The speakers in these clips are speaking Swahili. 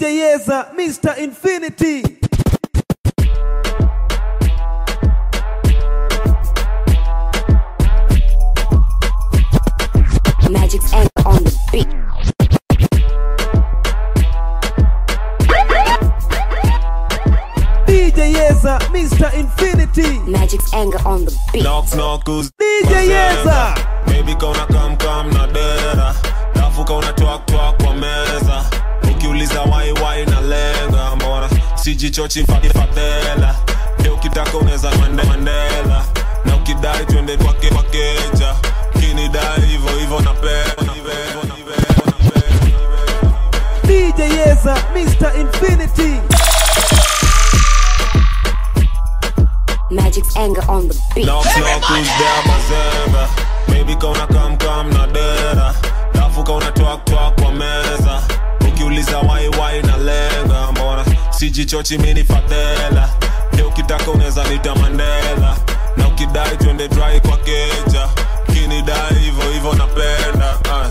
DJ Yeza, Mr. Infinity. Magic's anger on the beat. DJ Yeza, Mr. Infinity. Magic's anger on the beat. knock knock who's DJ Yeza. baby kauna kam kam na dera dafu kauna twak twak kwa meza ukiuliza wai wai na lenga mbona sijichochi fadi fadela leo ukitaka unaweza mande mandela na ukidai twende kwake kwakeja kinidai hivyo hivyo napenda DJ Yeza, Mr. Infinity. Magic's anger on the beat. knock knock who's there bazenga baby kauna kam kam na dera dafu kauna twak twak kwa meza ukiuliza wai wai na lenga mbona sijichochi mini fadhela leo ukitaka unaweza nita mandela na ukidai twende dry kwa keja kinidai hivyo hivyo napenda uh.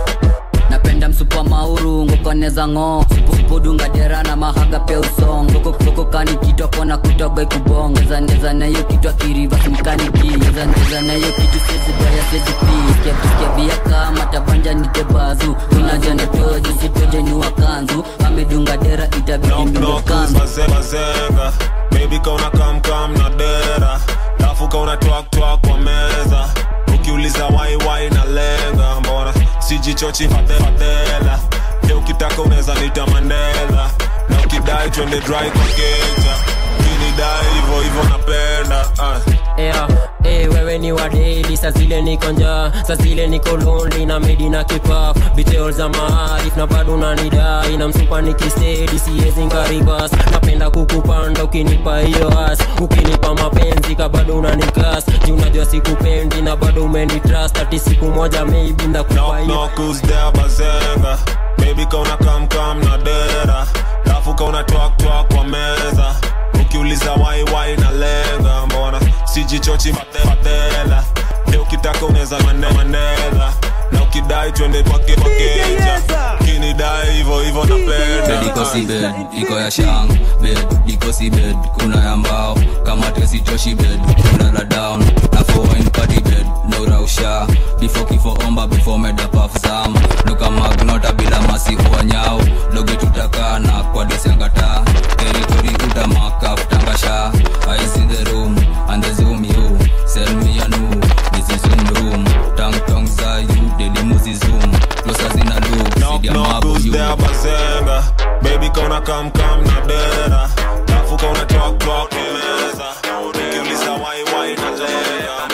napenda msupa mauru ngokoneza ng'o supudunga dera na mahaga pia usong soko kani kitwa kona kutoga ikubong ezaneza nayo kitwa kiriva simkaniki ezaneza nayo kitu sezibaya sezipi kiakia bia kama tabanja nitebazu unaja netoji sitoje niwa kanzu amedunga dera itabidi knock mbingo knock kanzu baze- bazenga baby kauna kam kam na dera dafu kauna twak twak kwa meza ukiuliza wai wai na lenga mbona sijichochi fadhe- fadhela leo ukitaka unaweza nita mandela na ukidai twende dry kwa keja kinidai hivyo hivyo napenda uh. yeah, hey, wewe ni wadeli sa zile niko njaa sa zile niko lonely na medi na kipaf bitol za maarif na bado nanidai na msupa nikistedi siezi nkaribas napenda kukupanda ukinipa hiyo as ukinipa mapenzi ka bado unanikas ji unajua sikupendi na bado umenitrust ati siku moja maybe ndakupa knock hiyo knock who's there bazenga baby kauna kam kam na dera dafu kauna twak twak kwa meza ukiuliza wai wai na lenga mbona sijichochi fadhe- fadhela leo ukitaka unaweza mande mandela na ukidai twende kwake kwakeja kinidai hivyo hivyo bed napenda iko si bed iko ya shang bed iko si bed kuna ya mbao kama tesi toshi bed kuna la down na foin party bed no rausha before kifo omba before meda puff zam luka magnota bila masifu wa nyao loge tutakana kwa desiangata territory utamaka tangasha eyes in the room and the zoom you sell me a new this is zoom room tang tong za you daily muzi zoom closer zina look knock sidia knock mabu who's you there bazenga baby kauna kam kam na dera dafu kauna twak twak kwa meza ukiuliza wai wai na lenga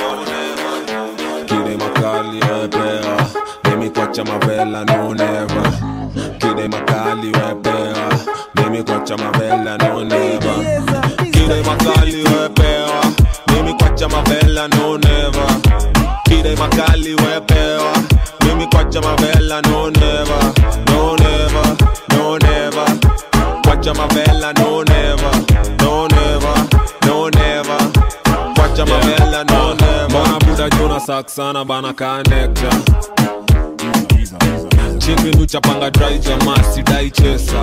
Kide makali wepea Mimi kwacha mavela no never Kide makali wepea Mimi kwacha mavela no never Kide makali wepea Mimi kwacha mavela no never Kide makali wepea Mimi kwacha mavela no never No never, no never Kwacha mavela no never No never, no never Kwacha mavela no never Mbona buda juna saksana bana kanekta chinginu chapanga dry jamaa sidai chesa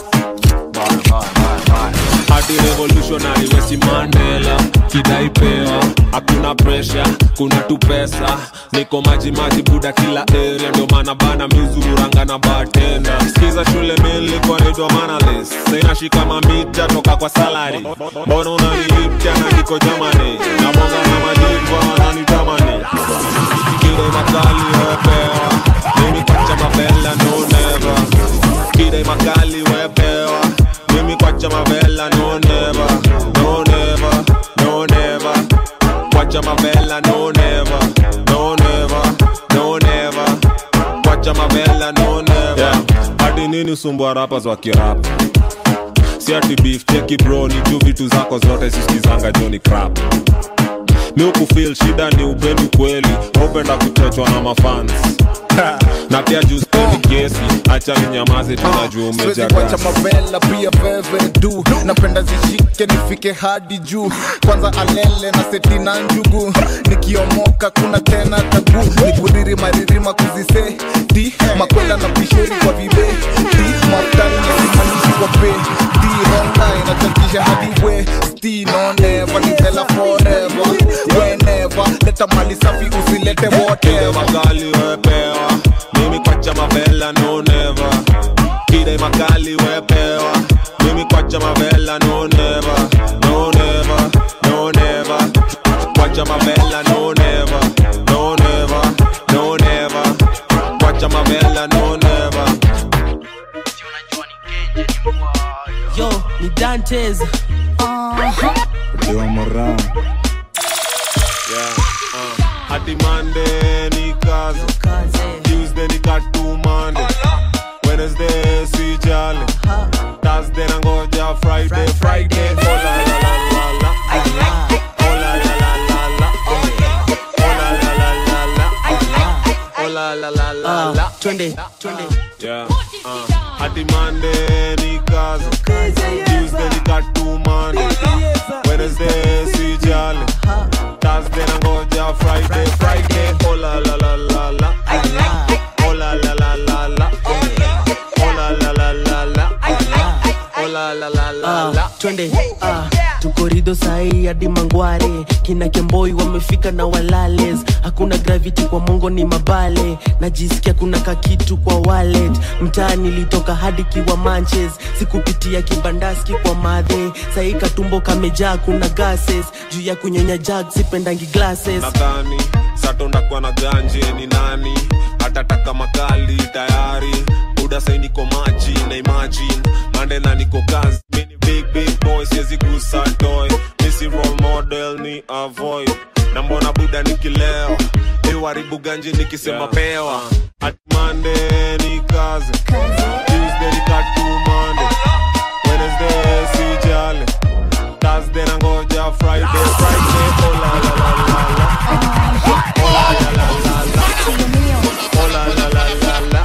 hadi revolutionary wesi mandela kidai pewa hakuna presha kuna tu pesa niko maji maji buda kila area ndio maana bana mizururanga na batenda skiza shule miliko naitwa manalis sainashika mamita toka kwa salari mbona unaniipcha na niko jamani nabonga na majiva wananitamani kile makali wepewa mimi kwacha mabela no never kile makali wepewa mimi kwacha mabela no never no never no never kwacha mabela no never no never no never kwacha mabela no never yeah. hadi nini usumbua rapas wa kirap si ati beef cheki bro ni juu vitu zako zote sisikizanga joni crap mi ukufil shida ni upendi kweli upenda kuchochwa na mafans na pia juu spendi kesi acha ninyamaze tunajua siwezi umeja kuacha gas. mavela pia veve du napenda zishike nifike hadi juu kwanza alele na seti na njugu nikiomoka kuna tena tabu nikudiri maririma kuziseti makwela na pisheri kwa vibeti mafutani na simanishi nikuonyeshe hadi we stino never nitela forever whenever leta mali safi usilete Kide whatever makali wepewa mimi kwacha mavela no never Kide makali wepewa mimi kwacha mavela no never no never no never kwacha mavela no never no never no never kwacha mavela no never yo ni dantes yeah uh. hadi Monday ni kazi Tuesday ni katumande Wednesday si jali Thursday nangoja Friday Friday oh la la la la la oh la la la la la oh la la la la la oh la la la la la twende twende yeah uh. hadi Monday ni kazi Tuesday ni katumande Wednesday si jali Thursday nangoja Friday Friday oh la la la la la oh la la la la la oh la la la la la oh la la la la la Ah, twende ah, tukorido sahii hadi mangware kina kemboi wamefika na walales hakuna gravity kwa mongo ni mabale najisikia kuna kakitu kwa wallet mtaa nilitoka hadi kiwa manches sikupitia kibandaski kwa madhe sahii katumbo kamejaa kuna gases juu ya kunyonya jag sipendangi glasses nadhani sato ndakuwa na ganje ni nani hatataka makali tayari buda sai niko maji na imagine mande na niko kazi mini big big boy siwezi gusa toy misi role model ni avoid na mbona buda nikileo iwaribu ganje nikisema pewa at Monday ni kazi Tuesday ni katu Monday Wednesday si jale Thursday nangoja Friday Friday oh la la la la la oh la la la la la oh la la la la la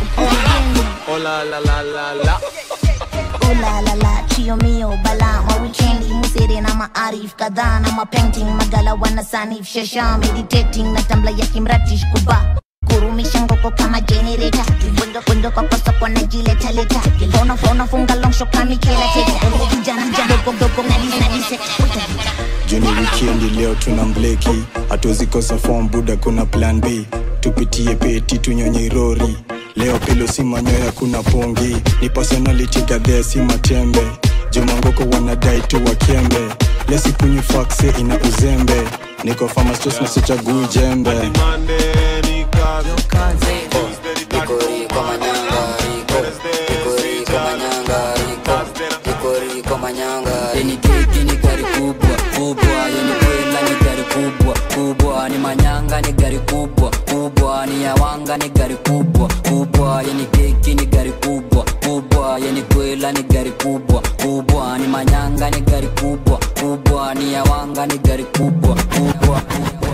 oh la la la la la Ooh la la la, chio mio bala ma weekendi musere na maarif kadhaa na mapainting magala wana sanif shasha meditating na tambla ya kimratish kuba kurumisha ngoko kama generator Bwendo bwendo kwa kosa kwa najileta leta Fona fona funga long shot kama kila teta Kijana jana dogo dogo nalisa nalisa juni wikendi leo tuna mbleki hatuzikosa form buda kuna plan b tupitie peti tunyonye irori leo pilo si manyoya kuna pongi ni personality gadhea si matembe jumangoko wanadai tu wakembe lesikunywi fakse ina uzembe niko famastos nasichagui jembe Monday ni kazi Tuesday ni katu Riko manyanga riko Riko riko manyanga riko Riko riko manyanga Yeni keki ni gari kubwa kubwa Yeni kwela ni gari kubwa kubwa Ni manyanga ni gari kubwa kubwa Ni yawanga ni gari kubwa kubwa Yeni keki ni gari kubwa kubwa Yeni kwela ni gari kubwa kubwa Ni manyanga ni gari kubwa kubwa Ni yawanga ni gari kubwa kubwa kubwa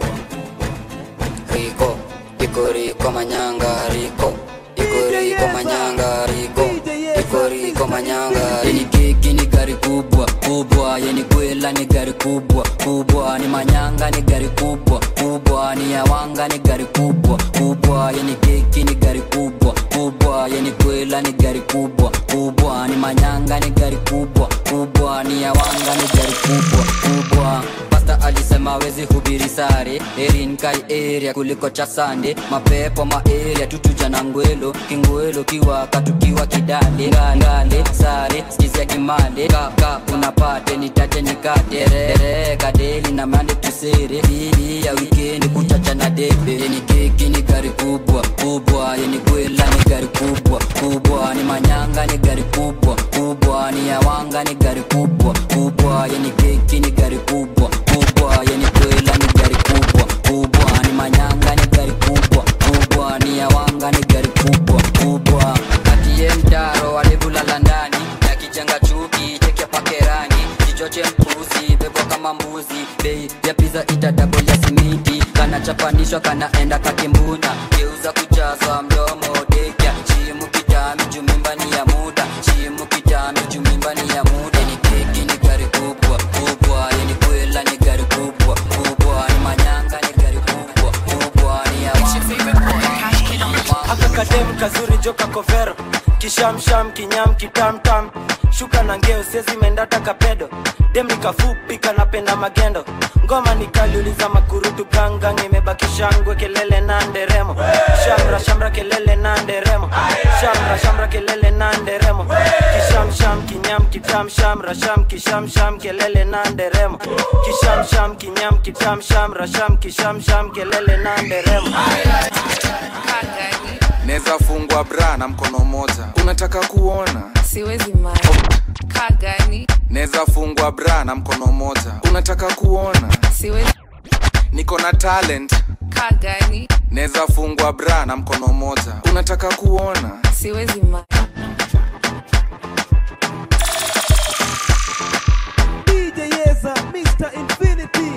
Riko Riko riko manyanga riko Riko riko manyanga riko Riko riko manyanga Yeni keki ni gari kubwa kubwa Yeni kwela ni gari kubwa kubwa Ni manyanga ni gari kubwa kubwa Ni yawanga ni gari kubwa kubwa Yeni keki ni gari kubwa kubwa Yeni kwela ni gari kubwa kubwa Ni manyanga ni gari kubwa kubwa Ni yawanga ni gari kubwa kubwa Pasta alisema wezi hubiri sare Erin kai area kuliko cha sande Mapepo ma area tutuja na ngwelo Kingwelo kiwaka tukiwa kidale Ngale sare skizia kimale Kaka unapate nitaje nikate Rere kadeli na mande tusere Bili ya weekend kuchacha na debe Yeni keki ni gari kubwa kubwa Yeni kwela ni gari kubwa kubwa Ni manyanga ni gari kubwa kubwa Ni yawanga ni gari kubwa kubwa Yeni keki ni gari kubwa kubwa Yeni kwela ni gari kubwa kubwa Ni manyanga ni gari kubwa kubwa Ni yawanga ni gari kubwa kubwa Kati ye mtaro walivulala ndani Na kijenga chuki cheke pakerani Kichoche mpuzi bebwa kama mbuzi Bei ya pizza ita double ya simiti Kana chapanishwa kanaenda kakimbuna Geuza kujaza mdomo dekya Shimu kitami jumimba ni ya muda Shimu kitami jumimba ni ya muda Ni keki ni gari kubwa kubwa Yeni kwela ni gari kubwa kubwa Ni manyanga ni gari kubwa kubwa Ni ya akakadem kazuri joka kovero kishamsham kinyam kitamtam shuka na ngeo siezi mendata kapedo dem nikafupi kanapenda magendo ngoma nikaliuliza makurutu gangang imebaki shangwe kelele na nderemo shamra shamra kelele na nderemo shamra shamra kelele na nderemo kishamsham kinyam kitam shamra sham kishamsham kelele na nderemo kishamsham kinyam kitam shamra sham kishamsham kelele na nderemo neza fungwa bra na mkono moja unataka kuona siwezi mara kagani neza fungwa bra na mkono moja unataka kuona siwezi niko na talent kagani neza fungwa bra na mkono moja unataka kuona siwezi mara DJ Yeza, Mr. Infinity.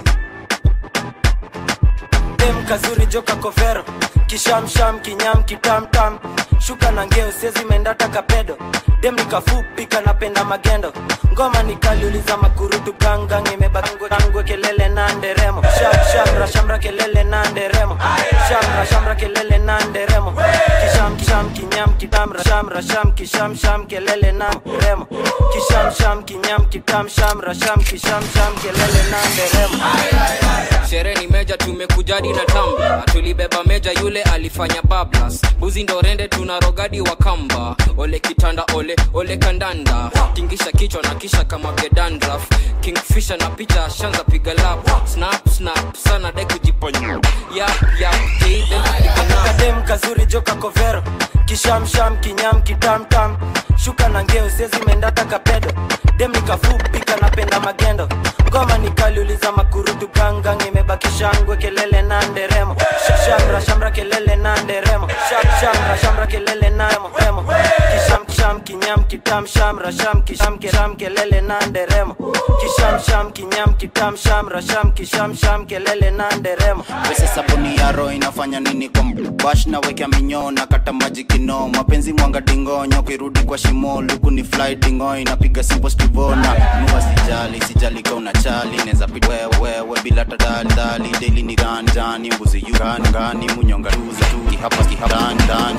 dem kazuri joka kovero kishamsham kinyam kitamtam shuka na ngeo siezi mendata kapedo dem nikafupi kanapenda magendo ngoma nikaliuliza makurutu gangang imebangwe kelele na nderemo Sham- shamra shamra kelele na nderemo shamra shamra kelele na nderemo kisham kisham kinyam kitamra shamra sham kisham sham kelele na nderemo kisham sham kinyam kitam shamra sham kisham sham kelele na nderemo sherehe ni meja tumekujadi na tamba tulibeba meja yule alifanya bablas buzi ndo rende tuna rogadi wa kamba ole kitanda ole ole kandanda tingisha kichwa na kisha kama gedandraf kingfisha na picha shanza piga lap snap snap sana dai kujiponya yap yap kadem kazuri joka kovero kishamsham kinyam kitamtam shuka na ngeo siezi mendata kapedo dem nikafupi kanapenda magendo ngoma nikaliuliza makurutu gangang imebaki shangwe kelele na nderemo shamra shamra kelele na nderemo Sham- shamra shamra kelele na remo kisham kisham kinyam kitam shamra sham kisham kisham kelele na nderemo kisham sham kinyam kitam shamra sham kisham sham kelele na nderemo pesa sabuni ya roho inafanya nini kwa bash na wekea minyoo na kata maji kino mapenzi mwanga dingonyo kirudi kwa shimo luku ni fly dingo inapiga simple stivona nua sijali sijali ka unachali neza pita wewe bila tadali dali daily ni ganjani mbuzi yugani ngani munyonga tuza tu kihapa kihapa ndani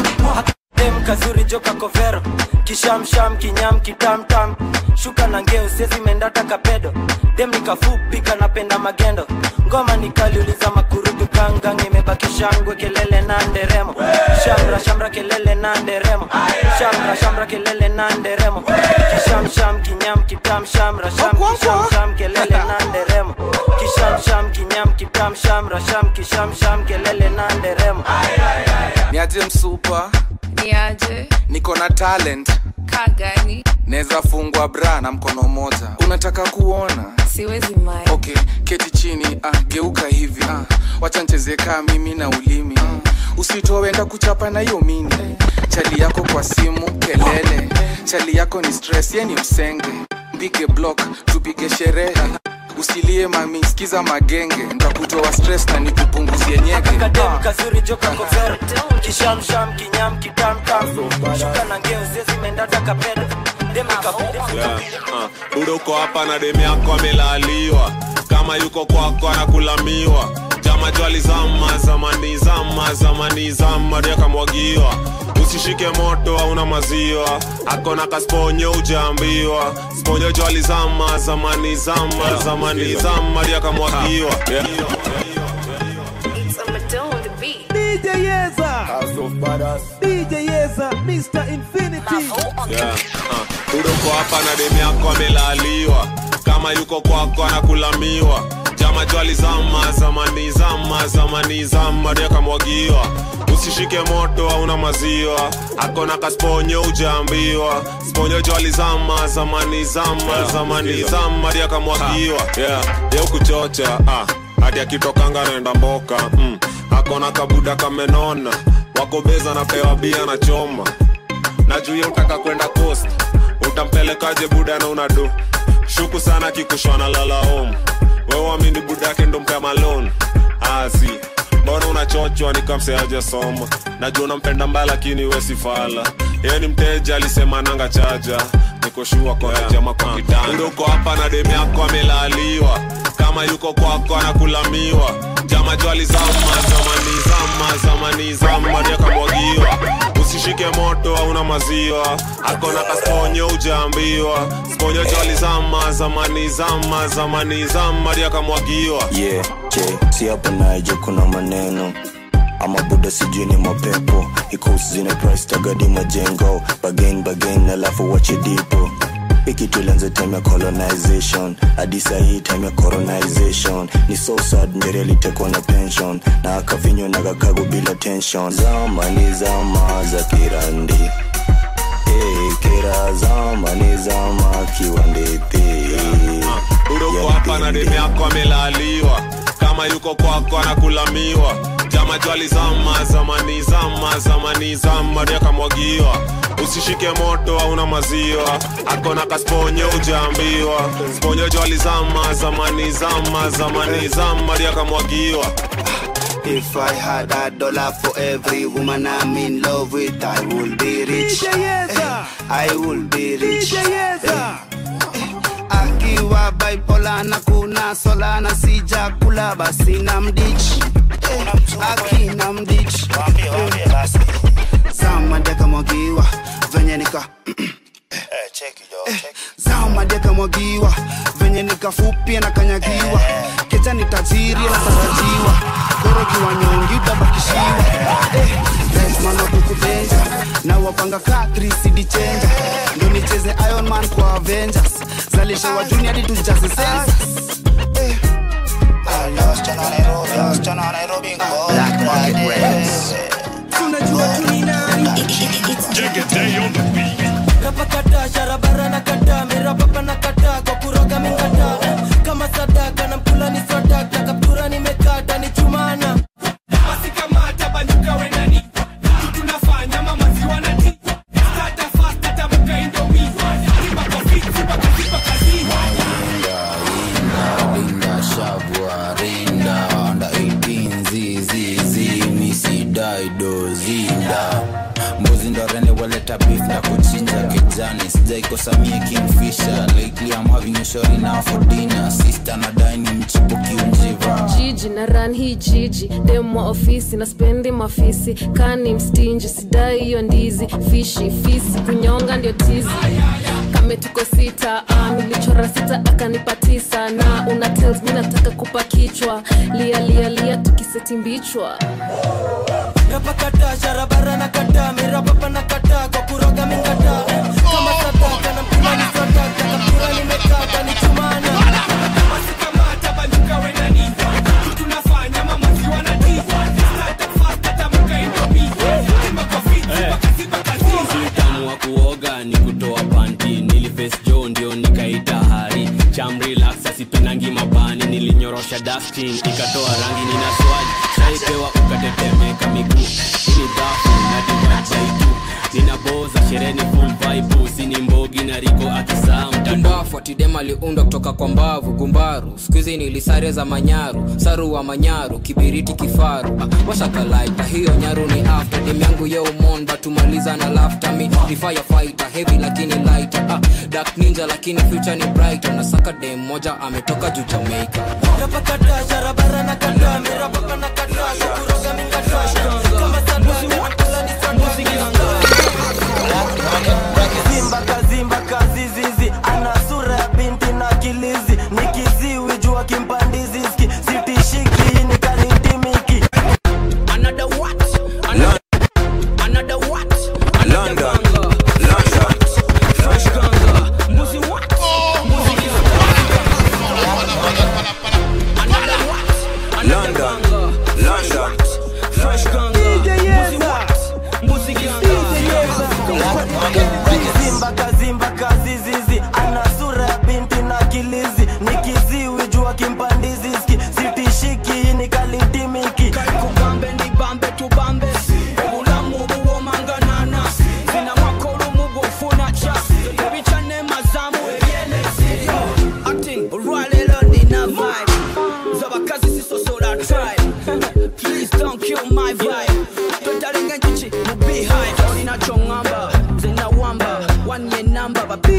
dem kazuri joka kovero kishamsham kinyam kitamtam shuka na ngeo siezi mendata kapedo dem nikafupi kanapenda magendo ngoma nikaliuliza makurutu gangang imebaki shangwe kelele na nderemo shamra shamra kelele na nderemo shamra shamra kelele na nderemo kishamsham kinyam kitam shamra sham kishamsham kelele na nderemo kishamsham kinyam kitam shamra sham kishamsham kelele na nderemo niaje msupa niaje niko na talent kagani neza fungwa bra na mkono moja unataka kuona siwezi mara okay keti chini ah, geuka hivi ah, wacha ncheze kaa mimi na ulimi ah, usitowenda kuchapa na hiyo mini chali yako kwa simu kelele chali yako ni stress ye ni msenge mpige block tupige sherehe usilie mami skiza magenge ntakutoa stress na nikupunguzie nyege kadem kazuri joka kovero kishamsham kinyam kitamtam shuka na ngeo siezi mendata kapedo dem nikafupi yeah. uh. budo uko hapa na demu yako amelaliwa kama yuko kwako anakulamiwa jama jwali zama zamani zama zamani zama ndio akamwagiwa usishike moto hauna maziwa akona kasponyo ujaambiwa sponyo jwali zama zamani zama zamani zama ndio akamwagiwa yeah. DJ Yeza. House of Badass. DJ Yeza, Mr. Infinity. yeah. uh. budo uko hapa na demu yako amelaliwa kama yuko kwako anakulamiwa jama jwali zama zamani zama zamani zama ndio akamwagiwa usishike moto hauna maziwa akona kasponyo ujaambiwa sponyo jwali zama zamani zama zamani zama ndio akamwagiwa yeah. yeu kuchocha ah. hadi akitokanga naenda mboka mm. akona kabuda kamenona wakobeza napewa bia na choma na juu ye utaka kwenda coast utampelekaje buda na unado shuku sana kikushwana lala home wewamini buda yake ndo mpea malon asi mbona unachochwa nikamseaje soma najua unampenda mbaya lakini wesifala yeye ni mteja alisema nanga chaja nikoshua kwa jama kwa kitanda uko hapa na demu yako amelaliwa kama kama yuko kwako anakulamiwa jama jwali zama zamani zama zamani zama ndiakamwagiwa usishike moto hauna maziwa akona kasponyo ujaambiwa sponyo jwali zama zamani zama zamani zama ndiakamwagiwa yeah, che si hapa naje kuna maneno ama buda sijui ni mapepo ikusi zina price tagadi majengo bagain bagain alafu wache dipo hiki tulianza time ya colonization hadi sahii time ya colonization ni so sad ndere alitekwa na pension na akafinywa na kakago bila tension zama ni zama za kirandi hey, kera zama ni zama kiwandethi udoko hapa na demu yako amelaliwa kama yuko kwako anakulamiwa jama jwali zama zamani zama zamani zama ndiakamwagiwa usishike moto hauna maziwa akona kasponyo ujaambiwa sponyo jwali zama zamani zama zamani zama ndiakamwagiwa If I had a dollar for every woman I'm in love with, I would be rich. Eh, I would be rich. Eh, eh, Akiwa bipolar na kuna sola na sija kula basi na mdich. Eh, Akina mdich. Eh, Zama deka mwagiwa venye nika zama deka mwagiwa venye nikafupia na kanyagiwa kecha ni tajiri na tarajiwa gorokiwa nyongi utabakishiwa eh, Desmond wa kukubenja na wapanga ka 3cd chenja ndo nicheze Iron Man kwa Avengers zalisha wa juni hadi tujaze census eh. Black Market Records. rapakata sharabara na kata mirapapa na kata kwa kuroga mingata kama sadaka na mkula ni swadaka kaptura nimekata ni chumana basi kamata banyuka wenani tunafanya mamaziwa na ti stata fasta tamuka indomi simba kwa fit simba kwa simba kazini rinda shabwa rinda under 18 zizizi misidaido zinda mbuzi ndo rende waleta beef na kuchinja kijani sijaikosamie kingfisher lately i'm having a shorty now for dinner sister na dine mchipo kiunjiva jiji na ran hii jiji demwa ofisi na spendi mafisi kani mstinji sidai hiyo ndizi fishi fisi kunyonga ndio tizi kame tuko sita ah, nilichora sita akanipa tisa na una tells mi nataka kupa kichwa lia lia lia tukiseti mbichwa rapakata sharabara na kata mirapapa na kata kwa kuroga mingata kama sadaka na mkula ni swadaka kaptura nimekata ni chumana basi kamata banyuka wenani tunafanya mamaziwa na ti stata fasta tamuka indomi simba kwa fit simba kwa simba kazini utamu wa kuoga ni kutoa panti nilives jo ndio nikaita hari chamrelax asipenangi mabani nilinyorosha dustin ikatoa rangi nina swali shaipewa ukatetemeka miguu ini dhafu na divaitu ninaboza shereni full vibe sini mbogi na riko akisaa mtumbafu atidem aliundwa kutoka kwa mbavu gumbaru skuizi nilisare za manyaru saru wa manyaru kibiriti kifaru ah, washakalaita hiyo nyaru ni after dem yangu yeumon batumaliza na lafta mi ni firefighter heavy lakini lighter ah, dark ninja lakini future ni brighter nasaka dem moja ametoka juu jamaica rapakata sharabara na kata mirapapa na kata kwa kuroga mingata kama sadaka na mkula ni zimba kazimba kazizizi ana sura ya binti na kilizi ni kiziwi jua kimpandiziski sitishiki ni kanitimiki Another what? Another, another what? London, London, Fresh ganga. Muzi what? Muzi London, London. Fresh ganga.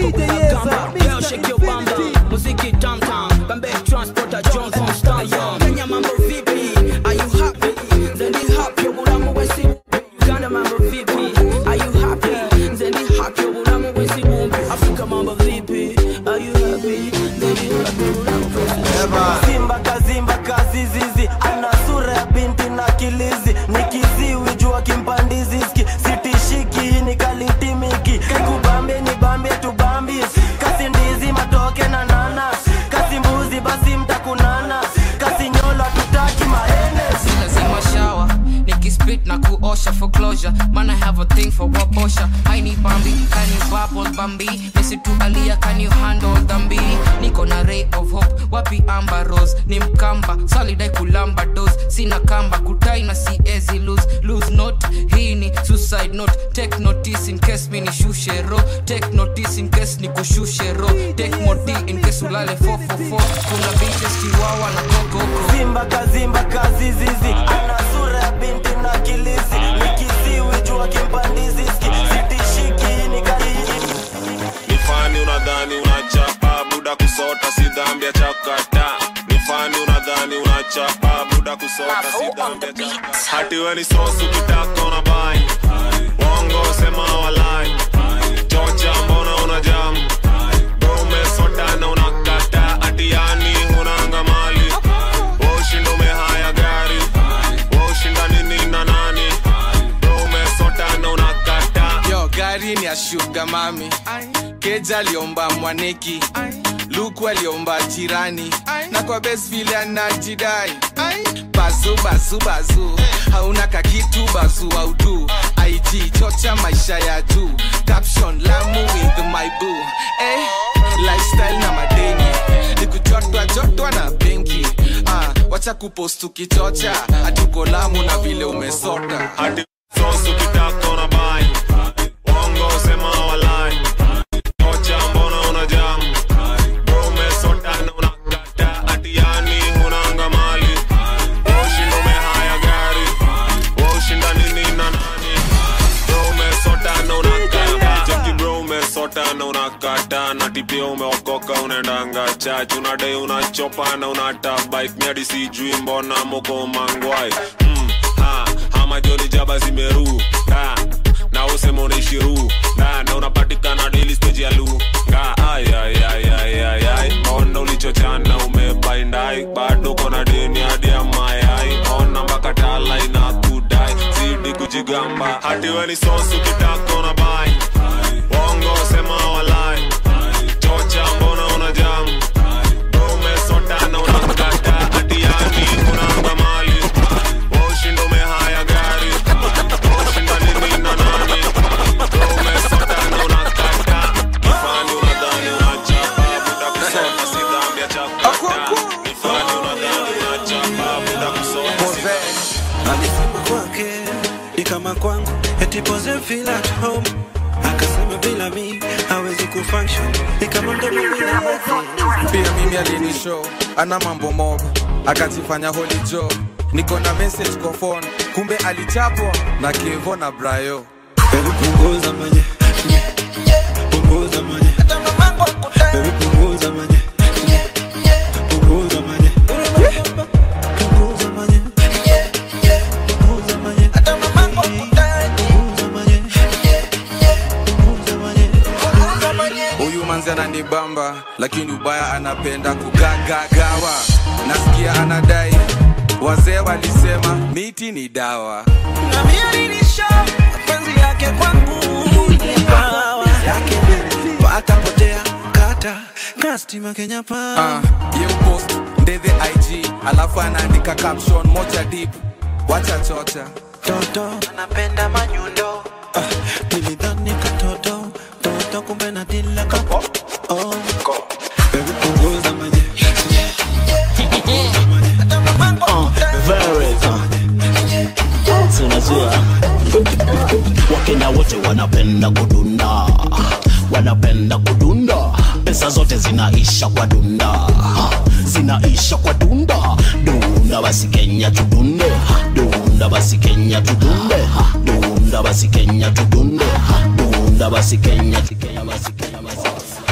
DJ Yeza, Girl, shake your bum bum. Muziki tam tam. Bambe transporter John Constant. Kenya mambo vipi? Are you happy? Zendi happy obulamu wesi. Uganda mambo vipi? Are you happy? Zendi happy obulamu wesi bumbi. Afrika mambo vipi? Are you happy? Zendi happy obulamu wesi Simba kazimba kazizizi ana sura ya binti na kilizi ni kiziwi jua kimpandizi ski sitishiki hii ni kalitimiki kakubambie ni bambie tubambi kasi ndizi matoke na nana kasi mbuzi basi mtakunana kasi nyolo tutaki maene si lazima shawa nikispit na kuosha for closure man i have a thing for wabosha haini bambi can you bubble bambi mesitu alia can you handle dhambi niko na ray of hope wapi amba rose ni mkamba salidai kulamba dos sina kamba kutai na siezi lose lose note hii ni suicide note take notice in case mi nishushe ro take notice in case nikushushe ro take moti in case ulale 444 kuna bitches chiwawa na kokoko Simba kazimba kazizizi ana sura ya binti na kilizi ni kiziwi jua kimpandizi ski sitishiki hii ni kalitimiki ni fani unadhani unachapa buda kusota si dhambi ya chakata ni fani unadhani unachapa buda kusota si dhambi ya chakata hati we ni sosu kitaka una bai wongo sema walai chocha mbona una jam Bro, umesota na unakata ati yani hunanga mali washinda umehaya gari washinda nini na nani Bro, umesota na unakata yo gari ni ya shuga mami keja aliomba mwaneki luku aliomba jirani na kwa bes vile anajidai bazu bazu bazu hauna kakitu bazu audu ig chocha maisha ya juu caption lamu with my boo eh, lifestyle na madeni nikujotwa jotwa na benki ah, wacha kupost ukichocha hatuko lamu na vile umesota hadi sosu kitaka una bai wongo sema walai chocha mbona una jam Bro, umesota na unakata ati yani hunanga mali washinda umehaya gari washinda nini na nani Bro, umesota na unakata Jackie bro umesota na unakata na tipia umeokoka unaendanga chach unadai unachopa na unata bike miadi sijui mbona moko mangwai mm, ha, hama joni jaba zimeru ha, na usema unaishi ru na, na unapatikana daily stage ya lu nga ay ay ay ay ay ay ona ulichochana umebaindai bado kona deni hadi ya mayai ona mpaka tala ina kudai zidi kujigamba hati we ni sosu kitaka una bai wongo sema walai chocha mbona una jam Bro, umesota na unakata hati yani unanga mali washinda umehaya gari washinda nini na nani Bro, umesota na unakata kifani unadhani unachapa buda kusota si dhambi ya chakata kifani unadhani unachapa buda kusota si dhambi alisema kwake ni kama kwangu eti pose feel at home akasema bila mi hawezi kufunction ni kama mdomo bila maji pia mimi alinishow ana mambo mob akajifanya holy joe niko na message kwa phone kumbe alichapwa na kevo na brayo Baby punguza manye punguza manye Baby punguza manye punguza manye punguza manye punguza manye huyu manzi ananibamba lakini ubaya anapenda kugagagawa nasikia anadai wazee walisema miti ni dawa na mimi alinisha mapenzi yake kwangu ni pawa yake pata potea kata kastima Kenya pa Ah, ye post ndethe ig alafu anaandika caption moja deep wacha chocha toto anapenda manyundo ah, nilidhani katoto toto kumbe na dila kapo oh. Baby punguza maji unajua wakenya wote wanapenda kudunda wanapenda kudunda pesa zote zinaisha kwa dunda zinaisha kwa dunda dunda basi kenya tudunde dunda basi kenya tudunde dunda basi kenya tudunde dunda basi kenya kenya basi kenya basi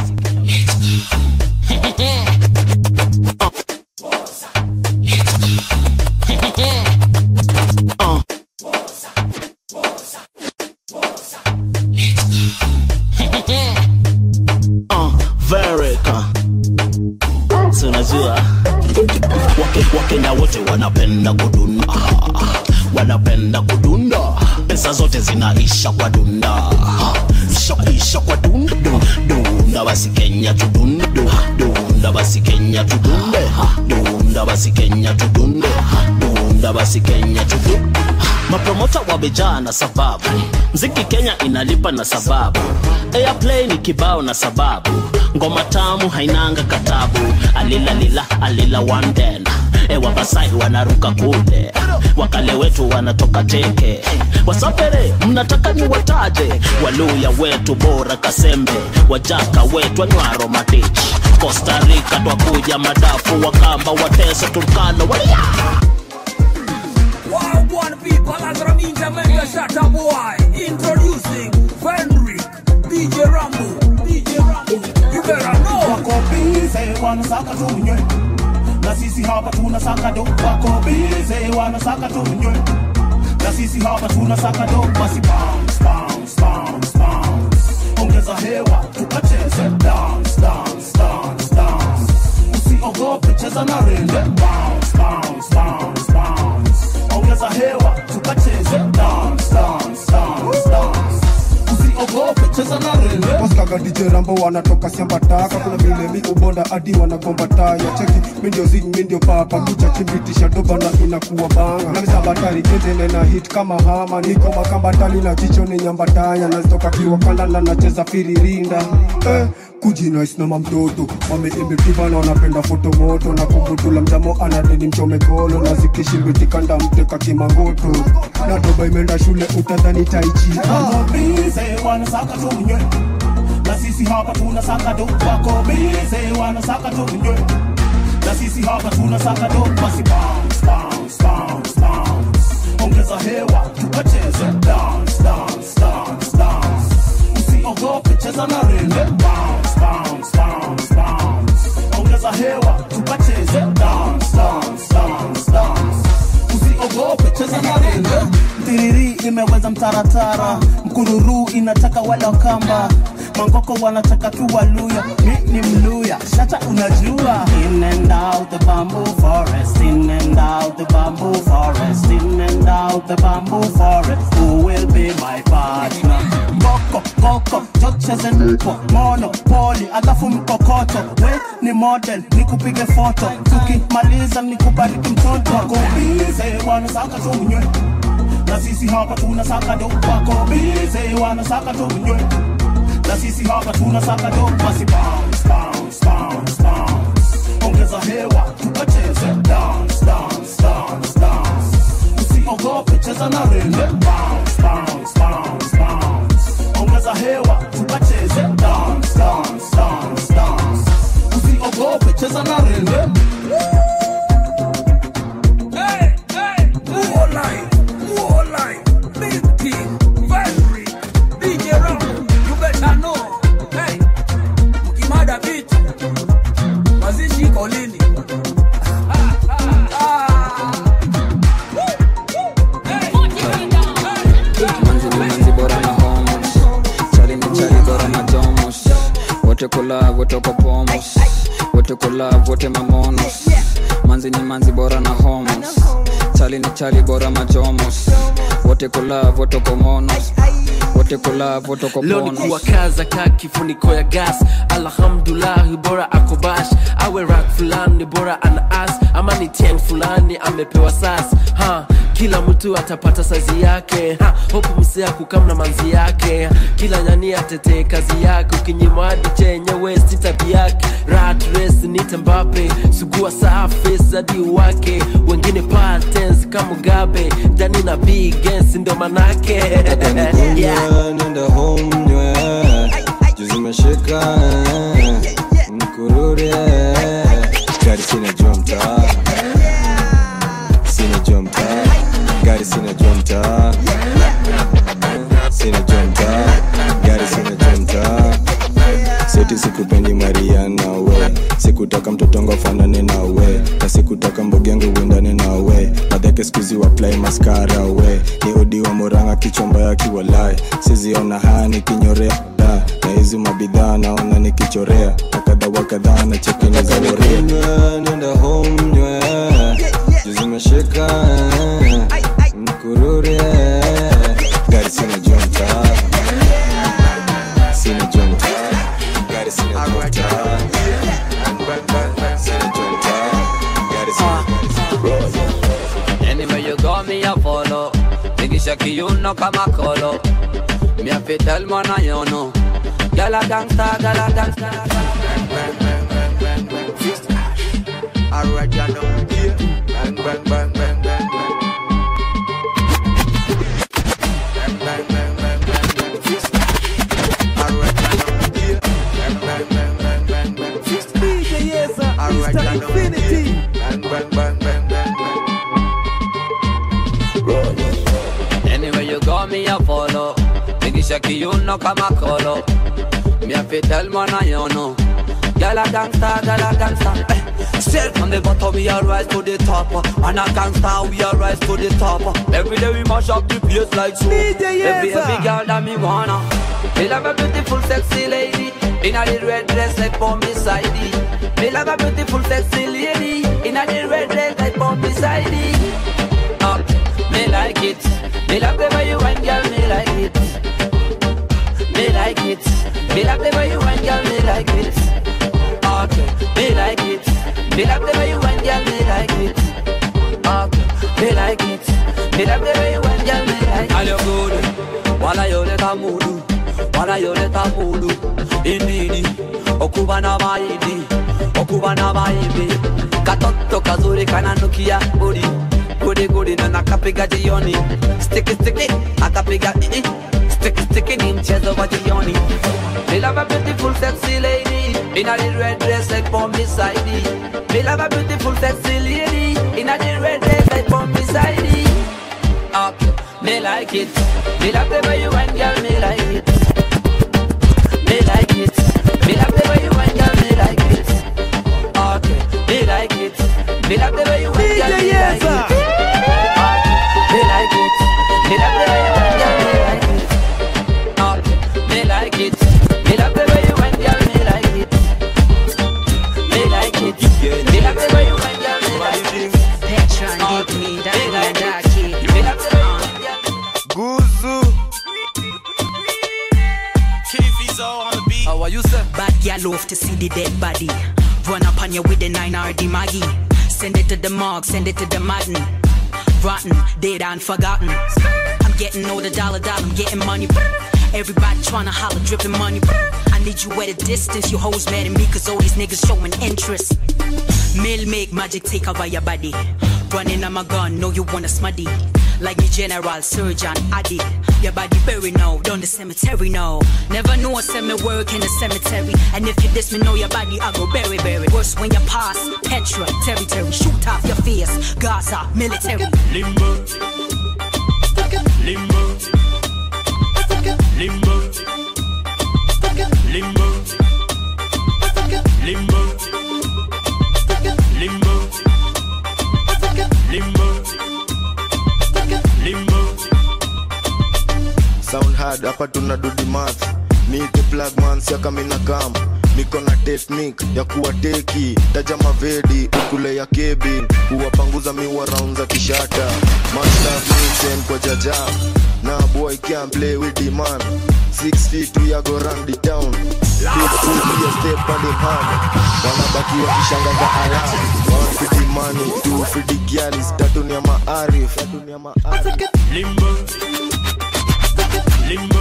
Vereka si unajua Wake- wakenya wote wanapenda kudunda wanapenda kudunda pesa zote zinaisha kwa dunda zishaisha kwa dunda Du- dunda basi kenya tudunde Du- dunda basi kenya tudunde dunda basi kenya tudunde dunda basi kenya tudunde mapromota wamejaa na sababu mziki kenya inalipa na sababu airplay ni kibao na sababu ngoma tamu hainanga katabu alilalila alila wanden ewa basai wanaruka kule wakale wetu wanatoka teke wasafere mnataka ni wataje waluya wetu bora kasembe wajaka wetu anywaro matich costa rica twakuja madafu wakamba wateso turkana walia Wow, one people, as a means I make a shut up boy. Introducing Fenric, DJ Rambo, DJ Rambo. You better know. wako bize wanasaka tunywe na sisi hapa tunasaka do wako bize wanasaka tunywe na sisi hapa tunasaka do basi bounce bounce bounce bounce ongeza hewa tukacheze dance dance dance dance usiogope cheza na rende bounce bounce bounce bounce ongeza hewa tukacheze dance dance dance dance usiogope cheza na rende Oscar DJ Rambo wanatoka siambataka kuna vile mi ubonda hadi wanagomba taya cheki mi ndio zing mi ndio papa kucha kimbitisha doba na inakuwa banga na misabatari kenzene na hit kama hama niko makambatali na jicho ni nyambataya nazitoka kiwakanda na nacheza firirinda eh, kujinais na mamtoto wameimbitiva na wanapenda foto moto na kumbutula mjamo anadeni mchome kolo na zikishimbitikanda mteka kimangoto na doba imeenda shule utadhani taichi wako bize wanasaka tunywe na sisi hapa tunasaka do wako bize wanasaka tunywe na sisi hapa tunasaka do basi bounce bounce bounce bounce ongeza hewa tukacheze dance dance dance dance usiogope cheza na rende bounce bounce bounce bounce ongeza hewa tukacheze dance dance dance dance usiogope cheza na rende tiriri imeweza mtaratara mkururu inataka wala kamba mangoko wanataka tu waluya mi ni mluya shata unajua in and out the bamboo forest in and out the bamboo forest in and out the bamboo forest who will be my partner koko koko chocheze mpo monopoli alafu mkokoto we ni model nikupige foto tukimaliza nikubariki mtoto wako bize wanasaka tunywe na sisi hapa tunasaka do wako bize wanasaka tunywe na sisi hapa tunasaka do basi bounce bounce bounce bounce ongeza hewa tukacheze dance dance dance dance usiogope cheza na rende bounce bounce bounce bounce ongeza hewa tukacheze dance dance dance dance usiogope cheza na rende Hey, hey, more life, more life. Big King, Fenric, DJ Rambo. You better know. Hey, mkimada beat, mazishi iko lini? manzi ni manzi bora na homos chali ni chali bora na jomos wote kula wote kwa pomos wote kula wote mamonos manzi ni manzi bora na homos chali ni chali bora majomos wote kula wote kwa monos wote kula wote kwa leo ni ponos kuwakaza ka kifuniko ya gas alhamdulahi bora akobash awe rak fulani bora ana as ama ni tiang fulani amepewa sas ha kila mtu atapata sazi yake ha hopu msea kukamna manzi yake kila nyani atetee kazi yake ukinyimwadi chenye westi tabi yake rat race nite mbape sugua safi zadi wake wengine patens kama mugabe dani na bigens ndo manake yeah. nenda home nywe juzi meshika mkurure gari sina jua mtaa sina jua mtaa gari sina jua mtaa sina jua mtaa gari sina jua mtaa seti sikupendi mariana we sikutaka mtotongo fanane na we na sikutaka mbogengo uendane na we madhake skuzi waplai maskara we ni odi wa moranga kichomba ya kiwalai siziona haya nikinyorea da na hizi mabidhaa naona nikichorea Naka chupa kadhaa na chekini za woria nenda home nywe juzimeshika mkurure gari sina jonta sina jonta gari sina jonta sina jonta gari sina Anywhere you go, me a follow. Nikisha kiuno kama kolo. Me a fit tell man I you know. Gyal a gangsta, gyal a gangsta. Alright, you know, yeah. Bang, bang, bang, bang, bang, bang. Bang, bang, bang, bang, bang, bang. Fist. Alright, you know, yeah. Bang, bang, bang, bang, bang, bang. Fist. DJ Yeza, Alright, Mr. you know, Infinity. yeah. Bang, bang, bang, bang, bang, bang. Anywhere you go, me a follow. Nikisha kiuno kama kolo. Me a fit tell man I you know. Gyal a gangsta, gyal a gangsta. Eh. Straight from the bottom, we a rise to the top. And a gangsta, we a rise to the top. Every day we mash up the place like so. DJ Every Yeza. every girl that me wanna. Me love a beautiful, sexy lady. In a the red dress like for me side. Me love a beautiful, sexy lady. In a the red dress like for me side. Uh, me like it. Me love the way you wine, girl. Me like it. Me like it. Me love the way you wine, girl. Me like it. Okay. Me like it. Me love the way you wine, girl. Me like it. Okay. Me like it. Me love the way you wine, girl. Me like it. All you good. Wala yo leta mudu. Wala yo leta mudu. Inini. Okuba na maidi. Okuba na maidi. Katoto kazuri kananukia budi. Gudi gudi na nakapiga jioni. Sticky sticky akapiga ii. Sticky sticky ni mchezo wa jioni. Me love a beautiful sexy lady in a the red dress like for me side. Me love a beautiful sexy lady in a the red dress like for me side. Okay, me like it. Me love the way you wine, girl. Me like it. Me like it. Me love the way you wine, girl. Me like it. Okay, me like it. Me love the way you wine, girl. Me like it. Okay, me like it. Me love the way you wine, girl. Me like it. Okay, me like it. Me love the way you wine, girl. Me like it. Me like it. Me love the way you wine, girl. Me like it. Petron give me that Me like it. darky. Me love the way you wine, girl. Guzu. How are you, sir? Bad gal love to see the dead body. Run up on you with the 9RD Maggie. Send it to the morgue, send it to the madden. Rotten, dead and forgotten. I'm getting all the dollar dollar, I'm getting money. Everybody tryna holler, dripping money. I need you at a distance, you hoes mad at me, cause all these niggas showing interest. Mill make magic take over your body. Running on my gun, know you wanna smuddy. Like me, General Surgeon Addy. Your body buried now, down the cemetery now. Never know a semi work in the cemetery. And if you diss me, know your body, I go bury, bury. Worse when you pass Petra, territory. Shoot off your face, Gaza, military. Limbo. Limbo. Limbo. Limbo. Limbo. Limbo. Limbo. Limbo. Sound hard, hapa tuna do the math. Nite plug man siaka mina kam. Niko na technique ya kuwa teki taja mavedi ukule ya kebin kuwapanguza miwa round za kishata Master mission kwa jaja na boy can't play with the man Six feet we are go run the town Big two be a step on them hard Wanabaki wakishangaza alarm One for the money, two for the gyalis Tatu ni ya maarif Limbo. Limbo.